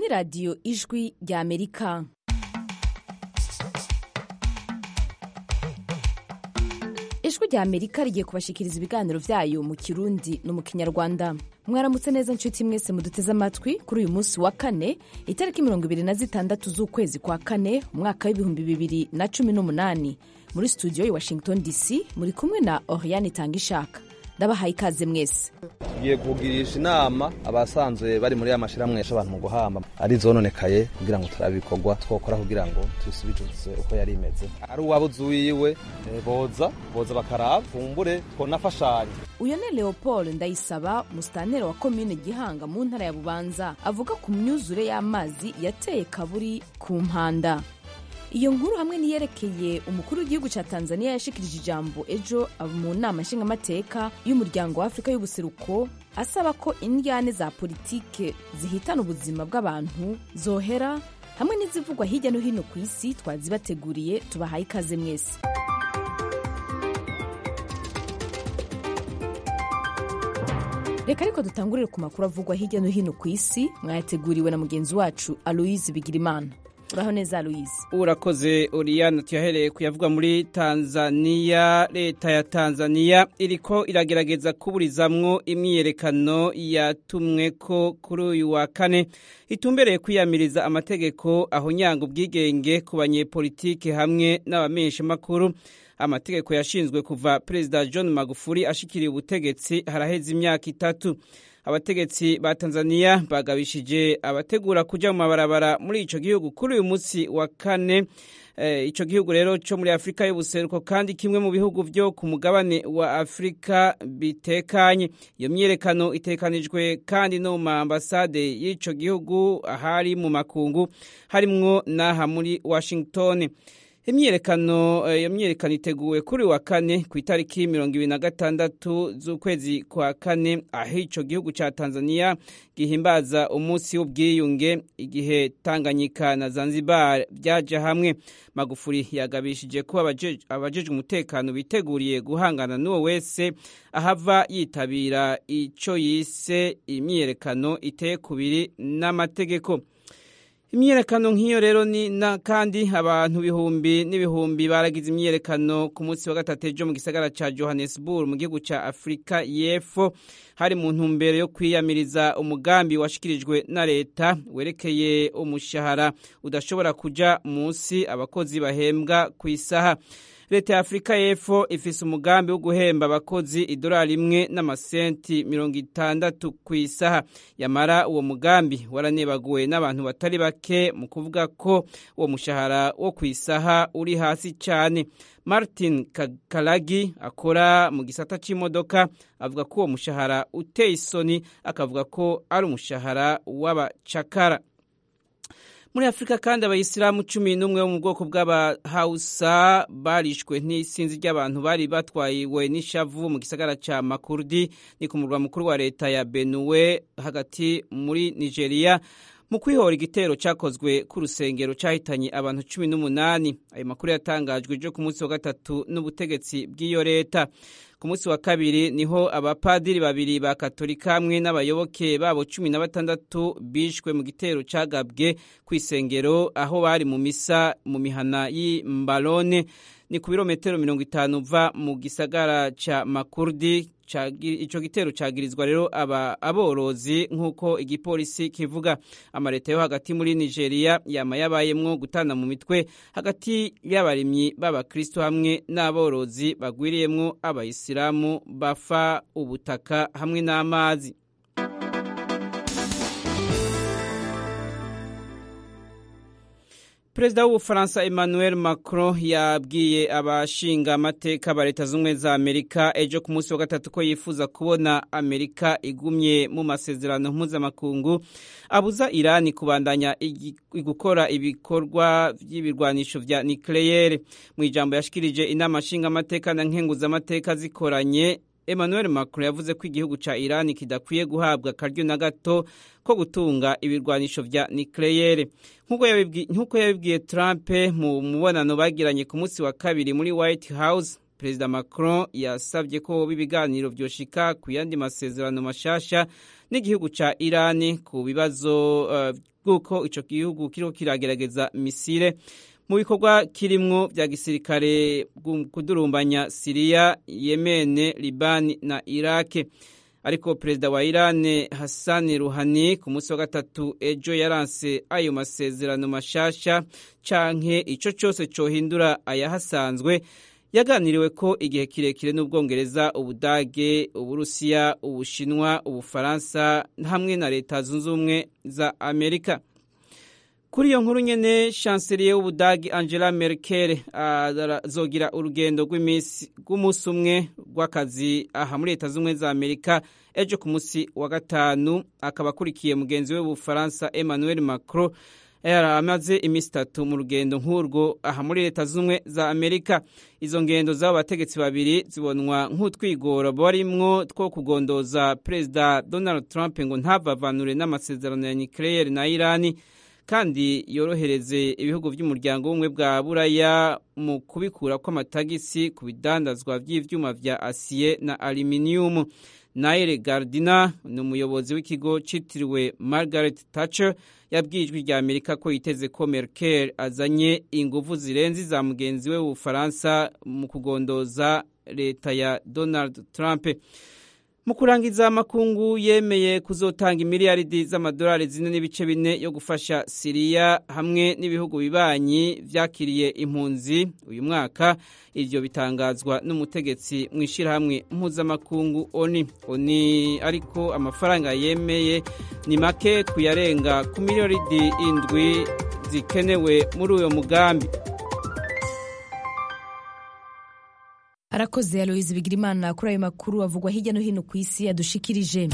ni radiyo ijwi rya amerika ijwi rya amerika rigiye kubashikiriza ibiganiro byayo mu kirundi no mu kinyarwanda mwaramutse neza nshuti mwese muduteze amatwi kuri uyu munsi wa kane itariki mirongo ibiri na zitandatu z'ukwezi kwa kane umwaka w'ibihumbi bibiri na cumi n'umunani muri studio i washington dc muri kumwe na oriane tangishaka ndabahaye ikaze mwese tugiye kugirisha inama abasanzwe bari muri ya mashyirahamwe yasha abantu mu guhamba ari zononekaye kugira ngo turabe ibikorwa twokora kugira ngo tubisubize uko yari imeze ari uwabuze uwiwe eh, boza boza bakaraba fumbure twonafashanya uyu ni leopold ndayisaba musitanteri wa komine gihanga mu ntara ya bubanza avuga ku myuzure y'amazi yateye kaburi ku mpanda iyo nkuru hamwe niyerekeye umukuru w'igihugu cya tanzania yashikirije ijambo ejo mu nama nshingamateka y'umuryango wa afurika y'ubuseruko asaba ko indyane za politike zihitana ubuzima bw'abantu zohera hamwe n'izivugwa hirya no hino ku isi twazibateguriye tubahaye ikaze mwese reka ariko dutangurire ku makuru avugwa hirya no hino ku isi mwayateguriwe na mugenzi wacu aloise bigirimana uraho neza aloise urakoze oriyana tuyahereye kuyavuga muri tanzaniya leta ya tanzaniya iriko iragerageza kuburizamwo imyiyerekano yatumwe ko kuri uyu wa kane itumbereye kwiyamiriza amategeko ahonyanga ubwigenge ku banyepolitike hamwe n'abamenyeshamakuru amategeko yashinzwe kuva perezida john magufuli ashikiriye ubutegetsi haraheze imyaka itatu abategetsi ba tanzaniya bagabishije abategura kuja mu mabarabara muri ico gihugu kuri uyu munsi wa kane e, ico gihugu rero co muri afurika y'ubuseruko kandi kimwe mu bihugu vyo ku mugabane wa afurika bitekanye iyo myiyerekano itekanijwe kandi no mu maambasade y'ico gihugu ahari mu makungu harimwo n'aha muri washington imyiyerekano iyo myiyerekano iteguwe kuri wa kane ku itariki mirongo ibiri na gatandatu z'ukwezi kwa kane aho ico gihugu ca tanzania gihimbaza umunsi w'ubwiyunge igihe tanganyika na zanzibar vyaja hamwe magufuri yagabishije ko abajejwe umutekano biteguriye guhangana n'uwo wese ahava yitabira ico yise imyiyerekano iteye kubiri n'amategeko imyiyerekano nk'iyo rero ni na kandi abantu bihumbi n'ibihumbi baragize imyiyerekano ku munsi wa gatatu ejo mu gisagara ca johannesburg mu gihugu ca afurika y'epfo hari mu ntumbero yo kwiyamiriza umugambi washikirijwe na leta werekeye umushahara udashobora kuja munsi abakozi bahembwa ku isaha leta ya afurika y'epfo ifise umugambi wo guhemba abakozi idolari imwe n'amasenti mirongo itandatu ku isaha yamara uwo mugambi waranebaguwe n'abantu batari bake mu kuvuga ko uwo mushahara wo ku isaha uri hasi cyane martin karagi akora mu gisata c'imodoka avuga ko uwo mushahara uteye isoni akavuga ko ari umushahara w'abacakara muri afurika kandi abayisilamu cumi n'umwe bo mu bwoko bw'abahawusa barishwe n'isinzi ry'abantu bari batwayiwe n'ishavu mu gisagara ca makurdi ni ku murwa mukuru wa leta ya benuwe hagati muri nigeria mu kwihora igitero cyakozwe ku rusengero cyahitanye abantu cumi n'umunani ayo makuru yatangajwe ejo ku munsi wa gatatu n'ubutegetsi bw'iyo leta ku munsi wa kabiri niho abapadiri babiri ba katolika hamwe n'abayoboke babo cumi na batandatu bishwe mu gitero cyagabwe ku isengero aho bari mu misa mu mihana y'imbalone ni ku birometero mirongo itanu uva mu gisagara ca makurdi ico gitero cagirizwa rero aba aborozi nk'uko igipolisi kivuga amaleta yo hagati muri nigeria yama yabayemwo gutana mu mitwe hagati y'abarimyi b'abakristo hamwe n'aborozi bagwiriyemwo abayisilamu bafa ubutaka hamwe n'amazi perezida w'ubufaransa emmanuel macron yabwiye abashinga amateka ba leta z'ubumwe za amerika ejo ku munsi wa gatatu ko yifuza kubona amerika igumye mu masezerano mpuzamakungu abuza irani kubandanya gukora ibikorwa by'ibirwanisho vya nikleyere mu ijambo yashikirije inama nshingamateka na nkenguzamateka zikoranye emmanuel macron yavuze ko igihugu ca irani kidakwiye guhabwa akaryo na gato ko gutunga ibirwanisho vya nikleyere nk'uko yabibwiye trump mu mubonano bagiranye ku munsi wa kabiri muri white house perezida macron yasabye ko ibiganiro vyoshika ku yandi masezerano mashasha n'igihugu ca irani ku bibazo bw'uko uh, ico gihugu kiriko kiragerageza misile mu bikorwa kirimwo vya gisirikare kudurumbanya siriya yemene libani na irake ariko perezida wa irani hasani ruhani ku munsi wa gatatu ejo yaranse ayo masezerano mashasha canke ico cose cohindura ayahasanzwe yaganiriwe ko igihe kirekire n'ubwongereza ubudage uburusiya ubushinwa ubufaransa hamwe na leta zunze ubumwe za amerika kuri iyo nkuru nyene chancelier w'ubudagi angela merkel azogira urugendo rw'umunsi umwe rw'akazi aha muri leta z'ubumwe za amerika ejo ku munsi wa gatanu akaba akurikiye mugenzi we w'ubufaransa emmanuel macron amaze iminsi itatu mu rugendo nk'urwo aha muri leta z'ubumwe za amerika izo ngendo z'abo bategetsi babiri zibonwa nk'utwigoro barimwo two kugondoza perezida donald trump ngo ntavavanure n'amasezerano ya nucleaire na irani kandi yorohereze ibihugu by'umuryango w'ubumwe bwa buraya mu kubikura kw'amatagisi ku bidandazwa by'ivyuma vya asiye na aluminium naire gardina ni umuyobozi w'ikigo citiriwe margaret thatcher yabwiye ijwi rya amerika ko yiteze ko merkel azanye inguvu zirenze za mugenzi we w'ubufaransa mu kugondoza leta ya donald trump mu kurangiza amakungu yemeye kuzotanga imiliyaridi z'amadolari zine n'ibice bine yo gufasha siriya hamwe n'ibihugu bibanyi vyakiriye impunzi uyu mwaka ivyo bitangazwa n'umutegetsi mu ishyirahamwe mpuzamakungu oni oni ariko amafaranga yemeye ni make kuyarenga ku miliyaridi indwi zikenewe muri uyo mugambi arakoze aloyizi bigirimana kuri ayo makuru avugwa hirya no hino ku isi yadushikirije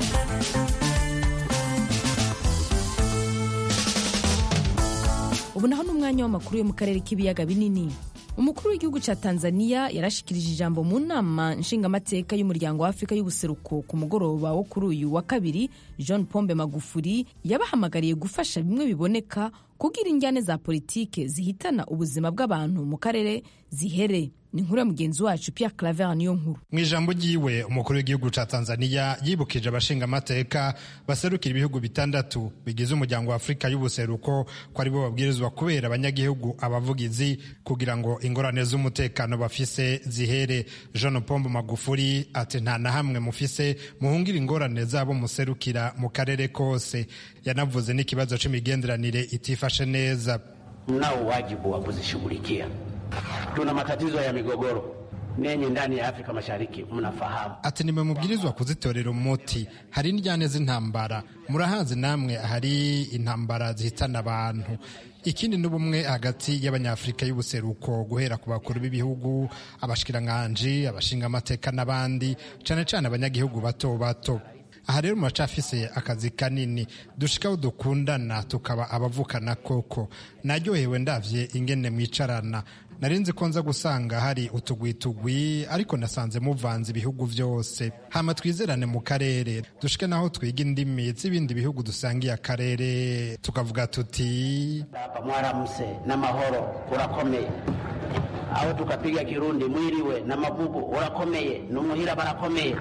ubu naho ni umwanya w'amakuru yo mu karere k'ibiyaga binini umukuru w'igihugu cya tanzania yarashikirije ijambo mu nama nshingamateka y'umuryango wa afurika y'ubuseruko ku mugoroba wo kuri uyu wa kabiri john pombe magufuri yabahamagariye gufasha bimwe biboneka kugira injyane za politike zihitana ubuzima bw'abantu mu karere zihere ni inkuru ya mugenzi wacu Pierre Claver niyo nkuru mu ijambo ryiwe umukuru w'igihugu ca Tanzania yibukije abashinga amateka baserukira ibihugu bitandatu bigize umuryango wa Afurika y'ubuseruko ko aribo babwirizwa kubera abanyagihugu abavugizi kugira ngo ingorane z'umutekano bafise zihere Jean Pombe Magufuli ati nta na hamwe mufise muhungira ingorane zabo muserukira mu karere kose yanavuze n'ikibazo c'imigenderanire itifashe neza mnao wajibu wa kuzishughulikia tuna matatizo ya migogoro nenye ndani ya Afrika Mashariki mnafahamu. Ati nimwe mubwirizwa kuzitorera umuti. Hari indyane z'intambara, murahazi namwe hari intambara zihitana abantu. Ikindi n'ubumwe hagati y'abanyafurika y'ubuseruko guhera ku bakuru b'ibihugu, abashikiranganji, abashinga amateka n'abandi, cane cane abanyagihugu bato bato. aha rero muracafise akazi kanini dushikaho dukundana tukaba abavukana koko naryohewe ndavye ingene mwicarana nari nzi ko nza gusanga hari utugwitugwi ariko nasanze muvanze ibihugu vyose hama twizerane mu karere dushike naho twiga indimi z'ibindi bihugu dusangiye akarere tukavuga tuti hapa mwaramuse n'amahoro urakomeye aho tukapiga kirundi mwiriwe na mavugo urakomeye n'umuhira barakomeye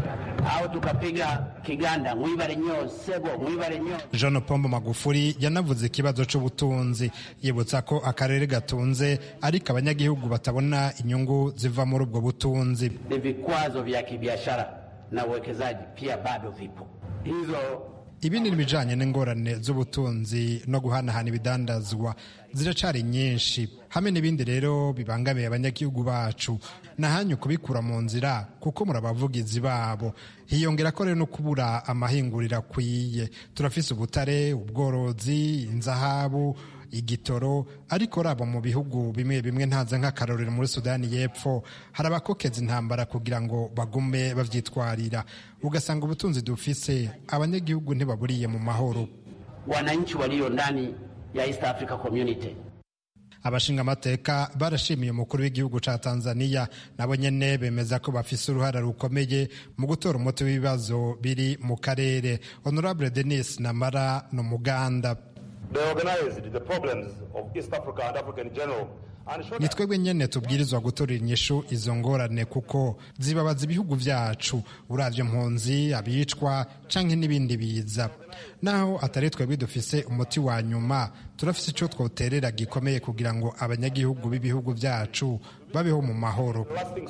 aho tukapiga kiganda mwibare nyo sebo mwibare nyo Jean Pombo Magufuli yanavuze ikibazo c'ubutunzi yibutsa ko akarere gatunze ariko abanyagihugu batabona inyungu ziva muri ubwo butunzi ni vikwazo vya kibiashara na uwekezaji pia bado vipo hizo ibindi n'ibijanye n'ingorane z'ubutunzi no guhanahana ibidandazwa ziracari nyinshi hamwe n'ibindi rero bibangamiye abanyagihugu bacu nahanyu kubikura mu nzira kuko murabavugizi babo hiyongera ko rero no kubura amahinguriro akwiye turafise ubutare ubworozi inzahabu igitoro ariko raba mu bihugu bimwe bimwe ntaza nk'akarorero muri sudani y'epfo hari abakokeza intambara kugira ngo bagume bavyitwarira ugasanga ubutunzi dufise abanyagihugu ntibaburiye mu mahoro wananchi walio ndani ya East Africa Community abashinga amateka barashimiye umukuru w'igihugu ca Tanzania nabo nyene bemeza ko bafise uruhara rukomeye mu gutora umuti w'ibibazo biri mu karere honorable Denis Namara no muganda They organized the problems of East Africa and Africa in general ni twebwe nyene tubwirizwa gutorera inyishu izo ngorane kuko zibabaza ibihugu vyacu uravye mpunzi abicwa canke n'ibindi biza naho atari twebwe dufise umuti wa nyuma turafise ico twoterera gikomeye kugira ngo abanyagihugu b'ibihugu vyacu babeho mu mahoro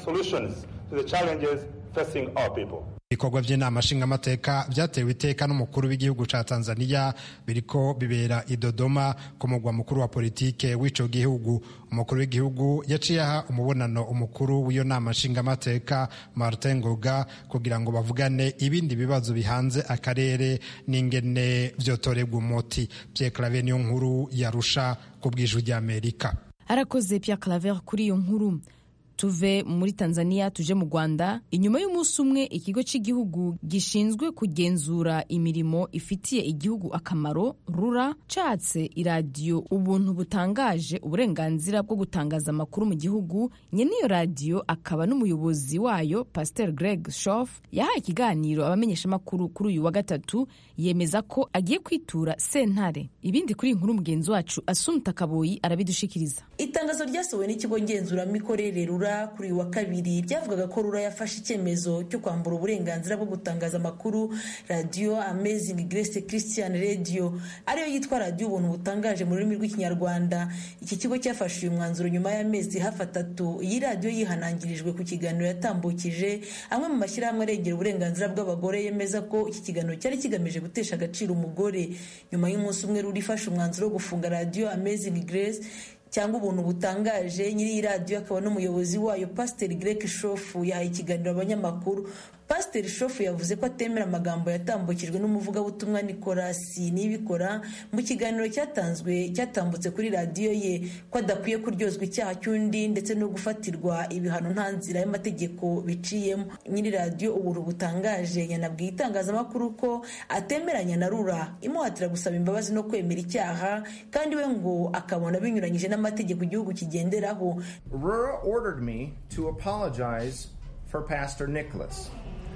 ibikorwa by'inama nshingamateka byatewe iteka n'umukuru w'igihugu ca tanzania biriko bibera i dodoma ku mugwa mukuru wa politike w'ico gihugu umukuru w'igihugu yaciye aha umubonano umukuru w'iyo nama nshingamateka martin ngoga kugira ngo bavugane ibindi bibazo bihanze akarere n'ingene vyotorerwa umuti pierre claver niyo nkuru yarusha ku bw'ijwi ry'amerika arakoze Pierre Claver kuri iyo nkuru tuve muri tanzania tuje mu rwanda inyuma y'umunsi umwe ikigo cy'igihugu gishinzwe kugenzura imirimo ifitiye igihugu akamaro rura catse iradiyo ubuntu butangaje uburenganzira bwo gutangaza amakuru mu gihugu nyene iyo radiyo akaba n'umuyobozi wayo pasteur greg shof yahaye ikiganiro abamenyeshamakuru kuri uyu wa gatatu yemeza ko agiye kwitura sentare ibindi kuri iyi nkuru mugenzi wacu asumta kaboyi arabidushikiriza itangazo ryasohowe n'ikigo ngenzuramikorere rura kuri uyu wa kabiri ryavugaga ko rura yafashe icyemezo cyo kwambura uburenganzira bwo gutangaza amakuru radiyo amazing grace christian radio ariyo yitwa radiyo ubuntu butangaje mu rurimi rw'ikinyarwanda iki kigo cyafashe uyu mwanzuro nyuma y'amezi hafi atatu iyi radiyo yihanangirijwe ku kiganiro yatambukije amwe mu mashyirahamwe arengera uburenganzira bw'abagore yemeza ko iki kiganiro cyari kigamije gutesha agaciro umugore nyuma y'umunsi umwe rura ifashe umwanzuro wo gufunga radiyo amazing grace cyangwa ubuntu butangaje nyiri iyi radiyo akaba n'umuyobozi wayo pasiteri greg shofu yahaye ikiganiro abanyamakuru pasiteri shofu yavuze ko atemera amagambo yatambukijwe n'umuvugabutumwa nikolasi nibikora mu kiganiro cyatanzwe cyatambutse kuri radiyo ye ko adakwiye kuryozwa icyaha cy'undi ndetse no gufatirwa ibihano nta nzira y'amategeko biciyemo nyiri radiyo ubuntu butangaje yanabwiye itangazamakuru ko atemeranya na rura imuhatira gusaba imbabazi no kwemera icyaha kandi we ngo akabona binyuranyije n'amategeko igihugu kigenderaho Rura ordered me to apologize for Pastor Nicholas.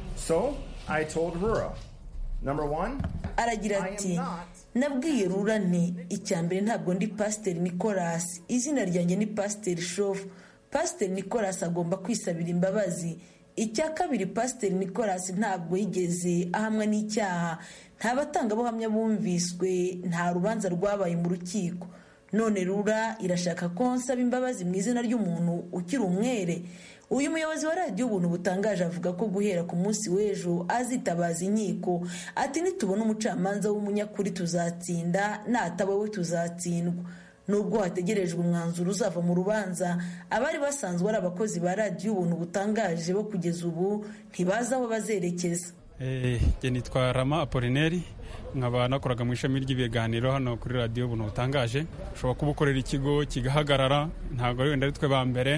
So I told Rura, number one, aragira ati nabwiye rura nti icya mbere ntabwo ndi pasiteri nicolas izina ryanjye ni pasiteri shofu pasiteri nicolas agomba kwisabira imbabazi icya kabiri pasiteri nicolas ntabwo yigeze ahamwa n'icyaha nta batangabuhamya bumviswe nta rubanza rwabaye mu rukiko none rura irashaka ko nsaba imbabazi mu izina ry'umuntu ukiri umwere uyu muyobozi wa radiyo ubuntu butangaje avuga ko guhera ku munsi w'ejo azitabaza inkiko ati nitubona umucamanza w'umunyakuri tuzatsinda nataba we tuzatsindwa nubwo hategerejwe umwanzuro uzava mu rubanza abari basanzwe ari abakozi ba radiyo ubuntu butangaje bo kugeza ubu ntibazi aho bazerekeza njye nitwa rama apolineri nkaba nakoraga mu ishami ry'ibiganiro hano kuri radiyo ubuntu butangaje ushobora kuba ukorera ikigo kigahagarara ntabwo wenda ari twe ba mbere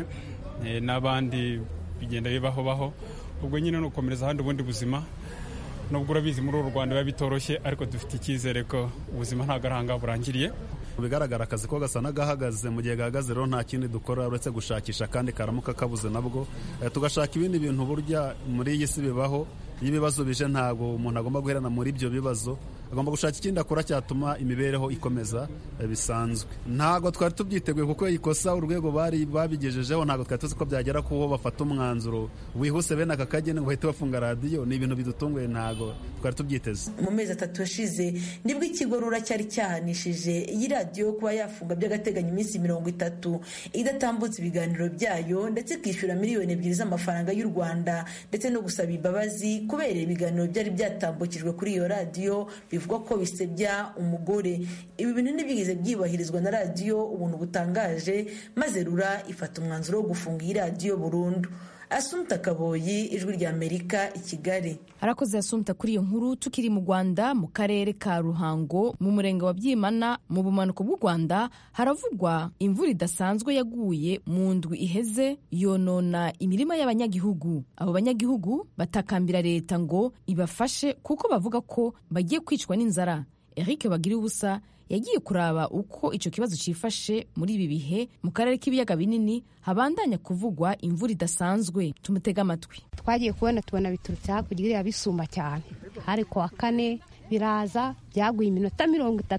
n'abandi bigenda bibaho baho ubwo nyine ni ugukomereza ahandi ubundi buzima nubwo urabizi muri uru rwanda biba bitoroshye ariko dufite icyizere ko ubuzima ntabwo ari ahangaha burangiriye mu bigaragara akazi ko gasa n'agahagaze mu gihe gahagaze rero nta kindi dukora uretse gushakisha kandi karamuka kabuze nabwo tugashaka ibindi bintu burya muri iyi si bibaho iyo ibibazo bije ntabwo umuntu agomba guherana muri ibyo bibazo agomba gushaka ikindi akora cyatuma imibereho ikomeza bisanzwe ntabwo twari tubyiteguye kuko ikosa urwego bari babigejejeho ntabwo twari tuzi ko byagera kuho bafata umwanzuro wihuse bene aka kageni ngo bahite bafunga radiyo ni ibintu bidutunguye ntabwo twari tubyiteze mu mezi atatu yashize nibwo ikigo rura cyari cyahanishije iyi radiyo kuba yafunga by'agateganyo iminsi mirongo itatu idatambutse ibiganiro byayo ndetse ikishyura miliyoni ebyiri z'amafaranga y'u rwanda ndetse no gusaba imbabazi kubera ibiganiro byari byatambukijwe kuri iyo radiyo bivuga ko bisebya umugore ibi bintu ntibigeze byubahirizwa na radiyo ubuntu butangaje maze rura ifata umwanzuro wo gufunga iyi radiyo burundu asumta kaboyi ijwi rya amerika i kigali arakoze asumta kuri iyo nkuru tukiri mu rwanda mu karere ka ruhango mu murenge wa byimana mu bumanuko bw'u rwanda haravugwa imvura idasanzwe yaguye mu ndwi iheze yonona imirima y'abanyagihugu abo banyagihugu batakambira leta ngo ibafashe kuko bavuga ko bagiye kwicwa n'inzara eric bagira ubusa yagiye kuraba uko icyo kibazo cyifashe muri ibi bihe mu karere k'ibiyaga binini habandanya kuvugwa imvura idasanzwe tumutega amatwi twagiye kubona tubona biturutse hakurya iriya bisumba cyane hari ku wa kane biraza byaguye iminota mirongo itatu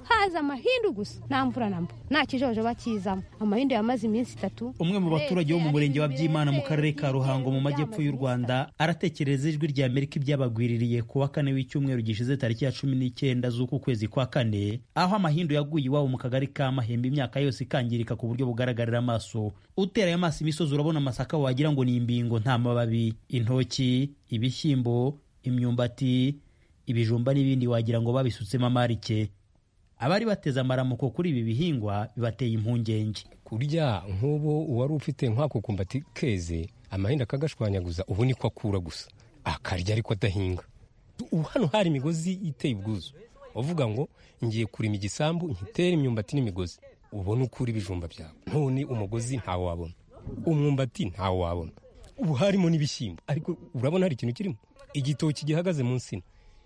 haza amahindu gusa nta mvura na mba nta kijojoba kizamo amahindu yamaze iminsi itatu umwe mu baturage bo mu murenge wa byimana mu karere ka ruhango mu majyepfo y'u rwanda aratekereza ijwi rya amerika ibyabagwiririye ku wa kane w'icyumweru gishize tariki ya cumi n'icyenda z'uku kwezi kwa kane aho amahindu yaguye iwabo mu kagari ka mahembe imyaka yose ikangirika ku buryo bugaragarira amaso uteraye amaso imisozi urabona amasaka wagira ngo ni imbingo nta mababi intoki ibishyimbo imyumbati ibijumba n'ibindi wagira ngo babisutsemo amarike abari bateze amaramuko kuri ibi bihingwa bibateye impungenge kurya nk'ubu uwari ufite nk'ako kumbati keze amahinda akagashwanyaguza ubu niko akura gusa akarya ariko adahinga ubu hano hari imigozi iteye ubwuzu uvuga ngo ngiye kurima igisambu nkitere imyumbati n'imigozi ubone ukura ibijumba byawe none umugozi ntawo wabona umwumbati ntawo wabona ubu harimo n'ibishyimbo ariko urabona hari ikintu kirimo igitoki gihagaze munsi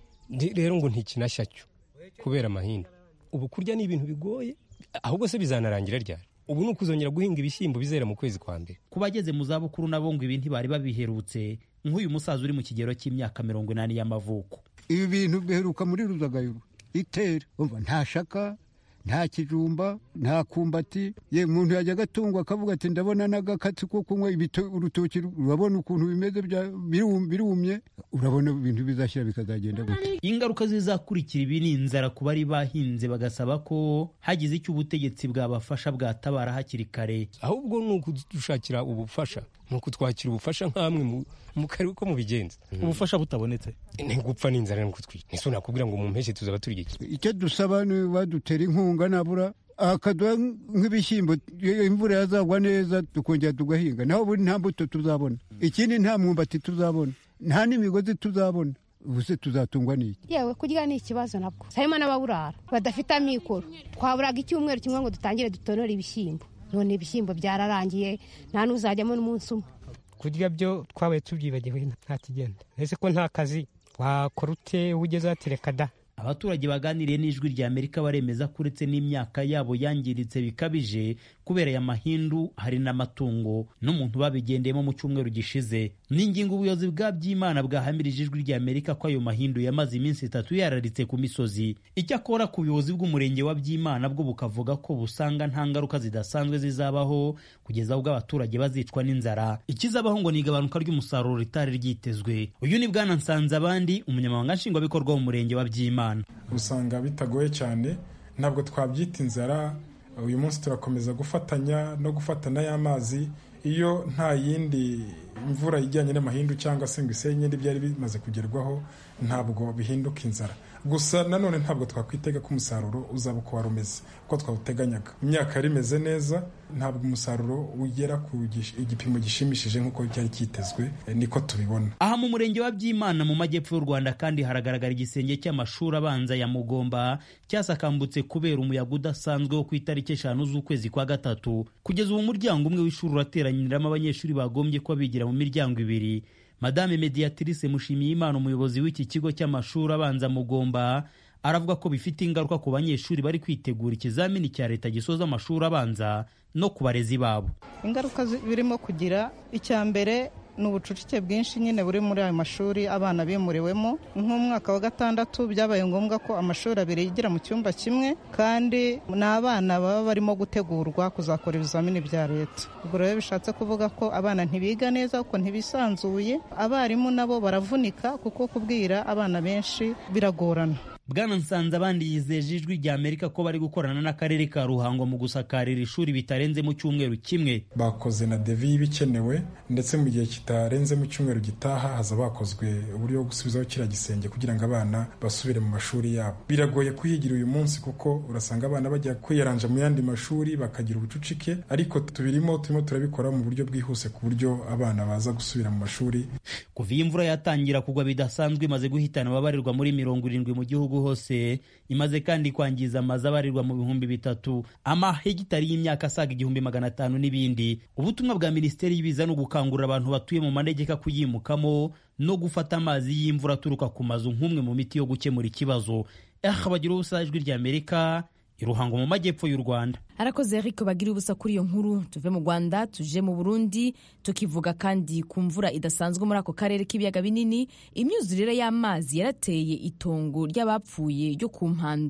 rero ngo ntikinashya cyo kubera amahinda ubu kurya ni ibintu bigoye ahubwo se bizanarangira ryari ubu ni ukuzongera guhinga ibishyimbo bizera mu kwezi kwa mbere ku bageze mu zabukuru nabo ngo ibi ntibari babiherutse nk'uyu musaza uri mu kigero cy'imyaka mirongo inani y'amavuko ibi bintu biheruka muri ruzagayuru itera umva nta shaka nta kijumba nta kumbati ye umuntu yajya agatungwa akavuga ati ndabona n'agakatsi ko kunywa urutoki urabona ukuntu bimeze birumye urabona ibintu bizashyira bikazagenda gute ingaruka zizakurikira ibi ni inzara ku bari bahinze bagasaba ko hagize icyo ubutegetsi bwabafasha bwatabara hakiri kare ahubwo ni ukudushakira ubufasha ni ukutwakira ubufasha nk'amwe mu karere ko mubigenza ubufasha butabonetse ni gupfa n'inzara no kutwica nise nakubwira ngo mu mpeshyi tuzaba turya iki icyo dusaba ni badutera inkunga nabura akaduha nk'ibishyimbo imvura yazagwa neza tukongera tugahinga naho ubundi nta mbuto tuzabona ikindi nta mwumbati tuzabona nta n'imigozi tuzabona ubu se tuzatungwa n'iki yewe kurya ni ikibazo nabwo harimo n'ababurara badafite amikoro twaburaga icyumweru kimwe ngo dutangire dutonore ibishyimbo none ibishyimbo byararangiye nta n'uzajyamo n'umunsi umwe kurya byo twabaye tubyibagiwe nta kigenda ese ko nta kazi wakora ute ugeze watereka da abaturage baganiriye n'ijwi rya amerika baremeza ko uretse n'imyaka yabo yangiritse bikabije kubera aya mahindu hari n'amatungo n'umuntu babigendeyemo mu cyumweru gishize ni ingingo ubuyobozi bwa byimana bwahamirije ijwi rya amerika ko ayo mahindu yamaze iminsi itatu yararitse ku misozi icyakora ku buyobozi bw'umurenge wa byimana bwo bukavuga ko busanga nta ngaruka zidasanzwe zizabaho kugeza ubwo abaturage bazicwa n'inzara ikizabaho ngo ni igabanuka ry'umusaruro ritari ryitezwe uyu ni bwana nsanze abandi umunyamabanga nshingwabikorwa w'umurenge wa byimana usanga bitagoye cyane ntabwo twabyita inzara uyu munsi turakomeza gufatanya no gufatana y'amazi iyo nta yindi imvura ijyanye n'amahindu cyangwa se ngo isenye n'ibyari bimaze kugerwaho ntabwo bihinduka inzara gusa nanone ntabwo twakwitega ko umusaruro uzaba uko wari umeze uko twawuteganyaga imyaka yari imeze neza ntabwo umusaruro ugera ku igipimo gishimishije nk'uko cyari cyitezwe niko tubibona aha mu murenge wa byimana mu majyepfo y'u rwanda kandi haragaragara igisenge cy'amashuri abanza ya mugomba cyasakambutse kubera umuyaga udasanzwe wo ku itariki eshanu z'ukwezi kwa gatatu kugeza ubu umuryango umwe w'ishuri urateranyiriramo abanyeshuri bagombye kuba bigira mu miryango ibiri madame mediatrice mushimiyimana umuyobozi w'iki kigo cy'amashuri abanza mugomba aravuga ko bifite ingaruka ku banyeshuri bari kwitegura ikizamini cya leta gisoza amashuri abanza no ku barezi babo ingaruka birimo kugira icya mbere ni ubucucike bwinshi nyine buri muri ayo mashuri abana bimuriwemo nk'umwaka wa gatandatu byabaye ngombwa ko amashuri abiri yigira mu cyumba kimwe kandi ni abana baba barimo gutegurwa kuzakora ibizamini bya leta ubwo rero bishatse kuvuga ko abana ntibiga neza kuko ntibisanzuye abarimu nabo baravunika kuko kubwira abana benshi biragorana bwana nsanze abandi yizeje ijwi rya amerika ko bari gukorana n'akarere ka ruhango mu gusakarira ishuri bitarenze mu cyumweru kimwe bakoze na devi y'ibikenewe ndetse mu gihe kitarenze mu cyumweru gitaha haza bakozwe uburyo bwo gusubizaho kiriya gisenge kugira ngo abana basubire mu mashuri yabo biragoye kuhigira uyu munsi kuko urasanga abana bajya kwiyaranja mu yandi mashuri bakagira ubucucike ariko tubirimo turimo turabikora mu buryo bwihuse ku buryo abana baza gusubira mu mashuri kuva iyi imvura yatangira kugwa bidasanzwe imaze guhitana ababarirwa muri mirongo irindwi mu gihugu hose imaze kandi kwangiza amazu abarirwa mu bihumbi bitatu amahegitari y'imyaka asaga igihumbi magana atanu n'ibindi ubutumwa bwa minisiteri y'ibiza ni ugukangurira abantu batuye mu manegeka kuyimukamo no gufata amazi y'imvura aturuka ku mazu nk'umwe mu miti yo gukemura ikibazo aha bagira ubusa ijwi rya amerika iruhango mu majyepfo y'u rwanda arakoze eric bagira ubusa kuri iyo nkuru tuve mu rwanda tuje mu burundi tukivuga kandi ku mvura idasanzwe muri ako karere k'ibiyaga binini imyuzurire y'amazi yarateye itongo ry'abapfuye ryo ku mpanda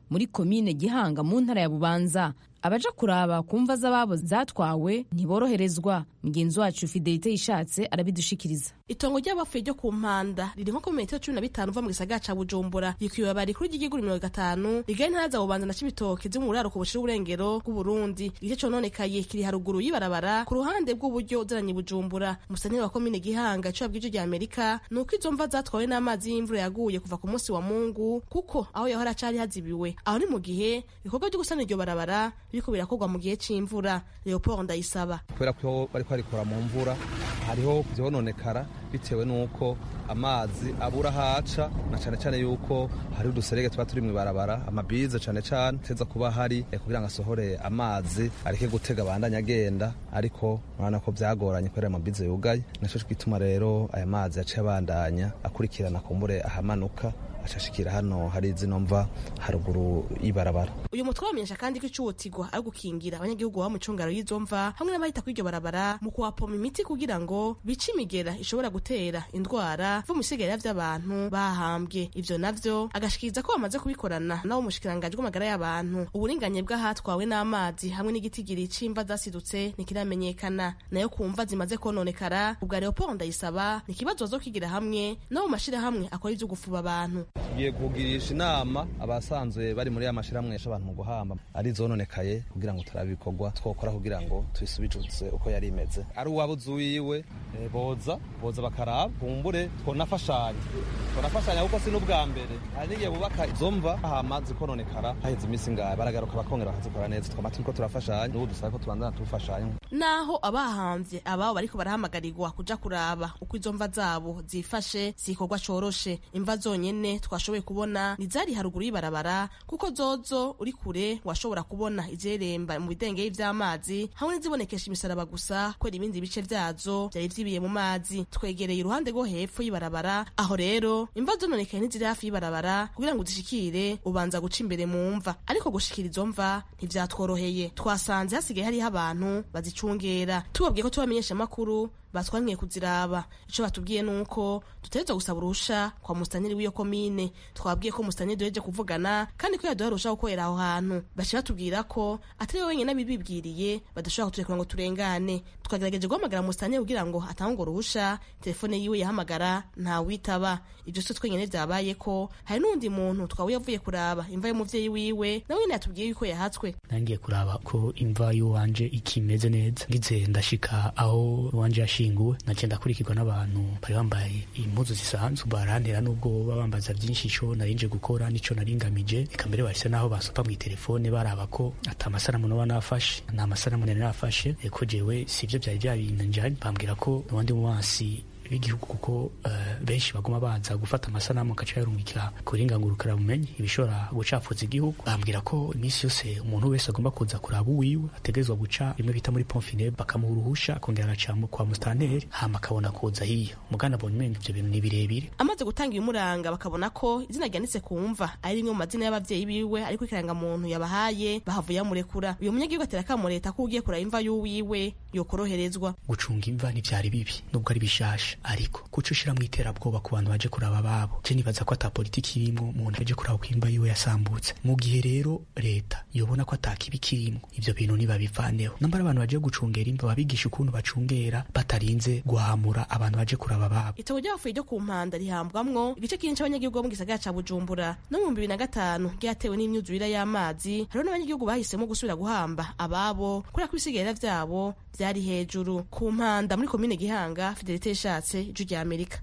muri komine gihanga mu ntara ya bubanza abaja kuraba ku mva z'ababo zatwawe ntiboroherezwa mugenzi wacu fidelite yishatse arabidushikiriza itongo ry'abapfuye ryo ku mpanda riri nko ku metero cumi na bitanu uva mu gisagara ca bujumbura rikwiye rikuru ry'igihugu mirongo gatanu rigari ntara za bubanza na cibitoke ziri mu buraruko bushira uburengero bw'uburundi igice cononekaye kiri haruguru y'ibarabara ku ruhande bw'uburyo uzananye bujumbura musanire wa komine gihanga ico yabwije rya amerika ni uko izo mva zatwawe n'amazi y'imvura yaguye kuva ku munsi wa mungu kuko aho yahora acari hazibiwe aho ni mu gihe ibikorwa vyo gusana iryo barabara biriko birakorwa mu gihe c'imvura leopold ndayisaba kubera ko bariko barikora mu mvura hariho vyononekara bitewe n'uko amazi abura haca na cane cane yuko hari uduserege tuba turi mw'ibarabara amabize cane cane teza kuba hari eh, kugira ngo asohore amazi areke gutega abandanya agenda ariko urabona ko vyagoranye kubera amabize yugaye naco gituma rero aya mazi yaciye abandanya akurikirana kumbure ahamanuka acashikira hano hari zino mva haruguru y'ibarabara uyu mutwe wamenyesha kandi ko icuwotigwa ari gukingira abanyagihugu baba mu cungaro y'izo mva hamwe n'abahita kuri iryo barabara mu kuhapoma imiti kugira ngo bice imigera ishobora gutera indwara vo mu bisigarira vy'abantu bahambwe ivyo navyo agashikiriza ko bamaze kubikorana nabo mushikiranganji bw'amagara y'abantu uburinganye bw'ahatwawe n'amazi hamwe n'igitigiri c'imva zasidutse ntikiramenyekana nayo ku mva zimaze kononekara ubwa leopold ndayisaba ni ikibazo bazokwigira hamwe no mu mashirahamwe akora ivyo gufuba abantu tugiye kugirisha inama abasanzwe bari muri ya mashirahamwe yasha abantu mu guhamba ari zononekaye kugira ngo turabe ibikorwa twokora kugira ngo tubisubijuze uko yari imeze ari uwabuze uwiwe eh, boza boza bakaraba kumbure twonafashanya twonafashanya kuko si n'ubwa mbere hari n'igihe bubaka izo mva hama zikononekara haheze iminsi ngahe baragaruka bakongera bakazikora neza twama turiko turafashanya n'ubu dusaba ko tubandana tufashanya naho abahamvye ababo bariko barahamagarirwa kuja kuraba uko izo mva zabo zifashe si ikorwa coroshe imva zonyene twashoboye kubona nizari haruguru y'ibarabara kuko zozo uri kure washobora kubona izeremba mu bidengeri vy'amazi hamwe n'izibonekesha imisaraba gusa kubera ibindi bice vyazo vyari vyibiye mu mazi twegereye uruhande rwo hepfo y'ibarabara aho rero imva zononekaye ntiziri hafi y'ibarabara kugira ngo uzishikire ubanza guca imbere mu mva ariko gushikira izo mva ntivyatworoheye twasanze hasigaye hariho abantu bazicungera tubabwiye ko tubamenyesha amakuru batwamwiye kuziraba ico batubwiye nuko dutegerezwa gusaba urusha kwa mustaniri w'iyo komine twabwiye ko mustaniri duheje kuvugana kandi ko yaduha urusha gukorera aho hantu baca batubwira ko atari we wenyine abibibwiriye badashobora kuturekura ngo turengane twagerageje guhamagara mustaniri kugira ngo atange urwo ruhusha telefone yiwe yahamagara ntawitaba ibyo si twenyine vyabaye ko hari n'uwundi muntu twawe yavuye kuraba imva y'umuvyeyi wiwe nawe nyene yatubwiye yuko yahatswe nangiye kuraba ko imva y'uwanje ikimeze neza ngize ndashika aho uwanje yashinguwe naciye ndakurikirwa n'abantu bari bambaye impuzu zisanzwe barantera n'ubwo baba bambaza vyinshi ico narinje gukora n'ico naringamije eka mbere bahise naho basopa mw'itelefone baraba ko ata masanamu noba nafashe nta masanamu nari nafashe ko jewe sivyo vyari vyabinjanye bambwira ko abandi mu mazi b'igihugu kuko uh, benshi baguma baza gufata amasanamu agaca yarungikira kuringangurukira bumenyi ibishobora gucafuza igihugu bambwira ko iminsi yose umuntu wese agomba kuza kuraba uwiwe ategerezwa guca rimwe bita muri pomfine bakamuha uruhusha akongera agaca kwa mustanteri hama akabona kuza hiyo mugana abonye umenga ivyo bintu ni birebire amaze gutanga ibimuranga bakabona ko izina ryanditse ku mva ari rimwe mu mazina y'abavyeyi biwe ariko ikirangamuntu yabahaye bahavuye amurekura uyu munyagihugu atera akamo leta ko ugiye kuraba imva y'uwiwe yokoroherezwa gucunga imva ntivyari bibi nubwo ari bishasha ariko kuco ushiramwo iterabwoba ku bantu baje kuraba ababo je nibaza ko ata politiki irimwo umuntu aje kuraba ko imva yiwe yasambutse mu gihe rero leta yobona ko ata kibi kirimwo ivyo bintu nibabivaneho nambara abantu baje gucungera imva babigisha ukuntu bacungera batarinze guhamura abantu baje kuraba ababo itongo ry'abapfuye ryo ku mpanda rihambwamwo igice kinini c'abanyagihugu bo mu gisagara ca bujumbura no mu bibiri na gatanu ryatewe n'imyuzurire y'amazi hariho n'abanyagihugu bahisemo gusubira guhamba ababo kubera ko ibisigarira vyabo vyari hejuru ku mpanda muri komine gihanga fidelite yashatse ijwi rya amerika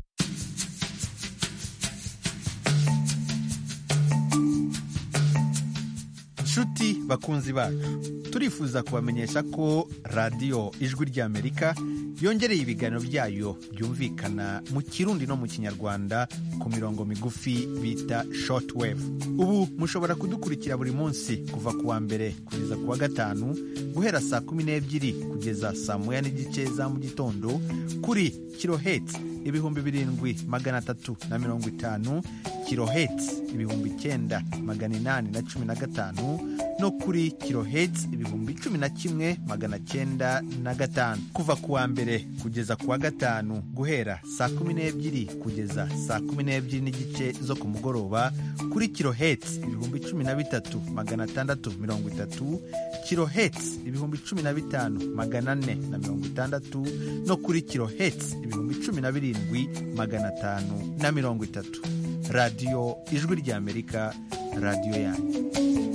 nshuti bakunzi bacu turifuza kubamenyesha ko radiyo ijwi ry'amerika yongereye ibiganiro byayo byumvikana mu kirundi no mu kinyarwanda ku mirongo migufi bita shortwave ubu mushobora kudukurikira buri munsi kuva ku wa mbere kugeza ku wa gatanu guhera saa kumi n'ebyiri kugeza saa moya n'igice za mu gitondo kuri kiloheti ibihumbi birindwi magana atatu na mirongo itanu kiloheti ibihumbi icyenda magana inani na cumi na gatanu no no kuri kilohertz ibihumbi cumi na kimwe magana cyenda na gatanu kuva ku wa mbere kugeza ku wa gatanu guhera saa kumi n'ebyiri kugeza saa kumi n'ebyiri n'igice zo ku mugoroba kuri kilohertz ibihumbi cumi na bitatu magana atandatu mirongo itatu kilohertz ibihumbi cumi na bitanu magana ane na mirongo itandatu no kuri kilohertz ibihumbi cumi na birindwi magana atanu na mirongo itatu radiyo ijwi ry'amerika radiyo yanyu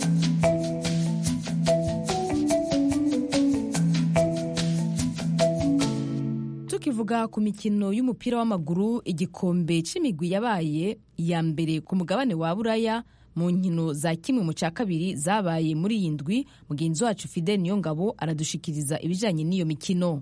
tukivuga ku mikino y'umupira w'amaguru igikombe c'imigwi yabaye iya mbere ku mugabane wa buraya mu nkino za kimwe mu cya kabiri zabaye muri iyi ndwi mugenzi wacu fidel niyongabo aradushikiriza ibijyanye n'iyo mikino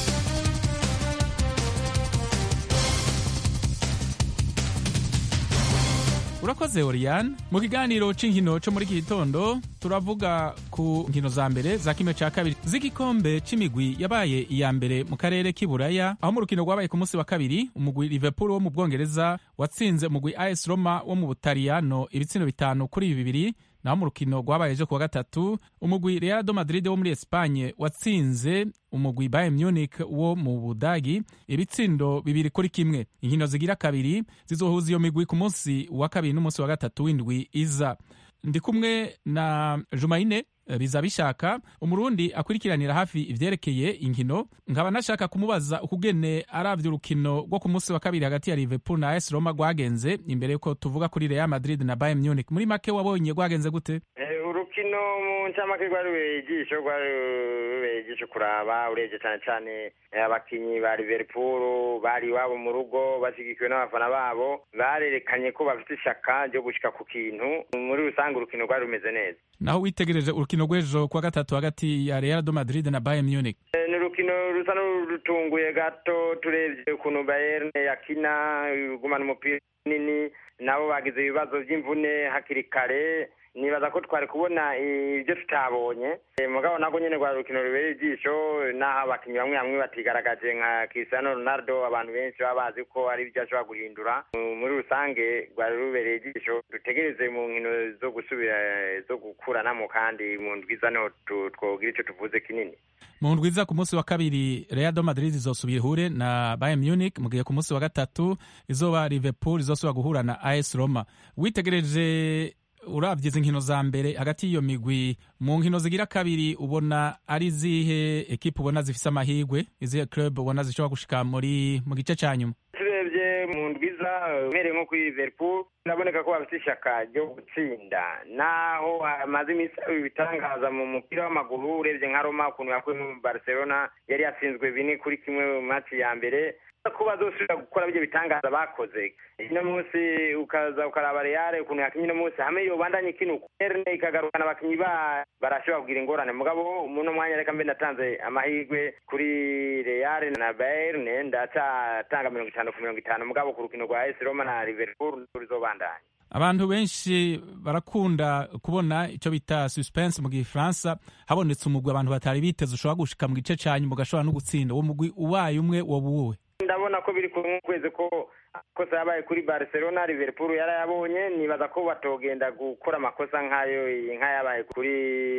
urakoze oriane mu kiganiro cy'inkino cyo muri iki gitondo turavuga ku nkino za mbere za kimwe cya kabiri z'igikombe cy'imigwi yabaye iya mbere mu karere k'iburaya aho mu rukino rwabaye ku munsi wa kabiri umugwi liverpool wo mu bwongereza watsinze umugwi as roma wo mu butaliyano ibitsina bitanu kuri bibiri naho mu rukino rwabaye ejo kuwa gatatu umugwi real do madrid wo muri espanye watsinze umugwi bayern munich wo mu budagi ibitsindo bibiri kuri kimwe inkino zigira kabiri zizohuza iyo migwi ku munsi wa kabiri n'umunsi wa gatatu w'indwi iza ndi kumwe na jumaine biza bishaka umurundi akurikiranira hafi ivyerekeye inkino nkaba nashaka kumubaza ukugene aravye urukino rwo ku munsi wa kabiri hagati ya liverpool na as roma rwagenze imbere yuko tuvuga kuri real madrid na bayern munich muri make wabonye rwagenze gute urukino mu ncamake rwari rubereye ijisho rwari rubereye ijisho kuraba urebye cyane cyane abakinyi ba liverpool bari iwabo mu rugo bashyigikiwe n'abafana babo barerekanye ko bafite ishaka ryo gushika ku kintu muri rusange urukino rwari rumeze neza naho witegereje urukino rw'ejo kuwa gatatu hagati ya real do madrid na bayern munich ni urukino rusa n'urutunguye gato turebye ukuntu bayern yakina igumana umupira nini nabo bagize ibibazo by'imvune hakiri kare nibaza ko twari kubona ibyo tutabonye mugabo nabwo nyine rwari urukino rubereye ijisho n'aho abakinnyi bamwe bamwe batigaragaje nka Cristiano Ronaldo abantu benshi baba bazi ko ari ibyo ashobora guhindura muri rusange rwari rubereye ijisho dutegereze mu nkino zo gusubira zo gukuranamo kandi mu ndwiza niho twogira icyo tuvuze kinini mu ndwiza ku munsi wa kabiri Real do Madrid izosubira ihure na Bayern Munich mu gihe ku munsi wa gatatu izoba Liverpool izosubira guhura na AS Roma witegereje urabye izi nkino za mbere hagati y'iyo migwi mu nkino zigira kabiri ubona ari izihe ekipa ubona zifise amahirwe izihe club ubona zishobora gushika muri mu gice cya nyuma turebye mu ndwiza uhereye nko kuri liverpool biraboneka ko bafite ishyaka ryo gutsinda naho hamaze iminsi ibitangaza mu mupira w'amaguru urebye nka roma ukuntu yakuye mu barcelona yari yatsinzwe bine kuri kimwe mu matsi ya mbere ko bazosubira gukora ibyo bitangaza bakoze ino munsi ukaza ukaraba reale ukuntu yakinye ino munsi hamwe yobandanye ikina uko erne ikagarukana abakinyi ba barashobora kugira ingorane mugabo muno mwanya reka mbe ndatanze amahirwe kuri reale na bayern ndacatanga mirongo itanu ku mirongo itanu mugabo ku rukino rwa AS Roma na Liverpool ruzobandanya abantu benshi barakunda kubona icyo bita suspense mu gifaransa habonetse umugwi abantu batari biteze ushobora gushika mu gice cya nyuma ugashobora no gutsinda uwo mugwi ubaye umwe wobuwe ndabona ko biri kumwe kwezi ko amakosa yabaye kuri barcelona liverpool yarayabonye nibaza ko batogenda gukora amakosa nk'ayo nk'ayabaye kuri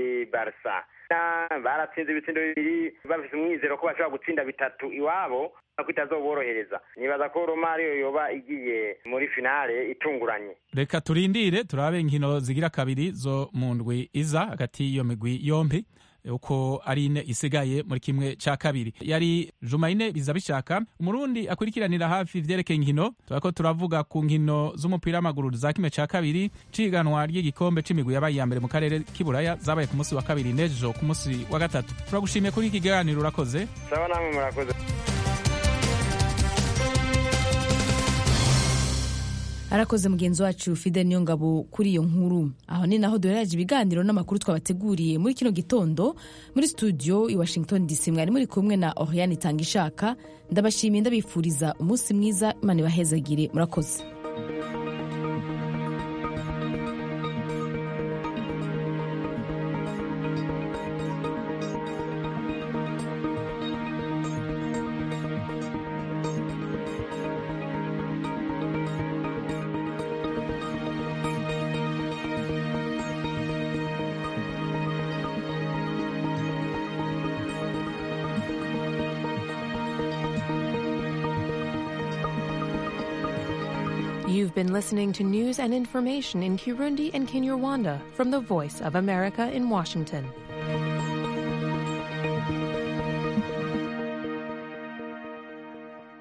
barca baratsinze ibitsindo bibiri bafite umwizero ko bashobora gutsinda bitatu iwabo ko itazoborohereza nibaza ko roma ariyo yoba igiye muri finale itunguranye reka turindire turabe inkino zigira kabiri zo mu ndwi iza hagati y'iyo migwi yombi uko ari ine isigaye muri kimwe cya kabiri yari jumayine biza bishaka umurundi akurikiranira hafi ivyerekeye inkino turako turavuga ku nkino z'umupira w'amaguru za kimwe cya kabiri ciganwa ry'igikombe c'imigwi yabaye iya mbere mu karere k'iburaya zabaye ku munsi wa kabiri n'ejo ku munsi wa gatatu turagushimiye kuri iki kiganiro urakoze sawa namwe murakoze arakoze mugenzi wacu fide niyo ngabo kuri iyo nkuru aho ni naho duherereje ibiganiro n'amakuru twabateguriye muri kino gitondo muri studio i washington dc mwari muri kumwe na oriane itanga ishaka ndabashimiye ndabifuriza umunsi mwiza imana ibahezagire murakoze You've been listening to news and information in Kirundi and Kinyarwanda from the Voice of America in Washington.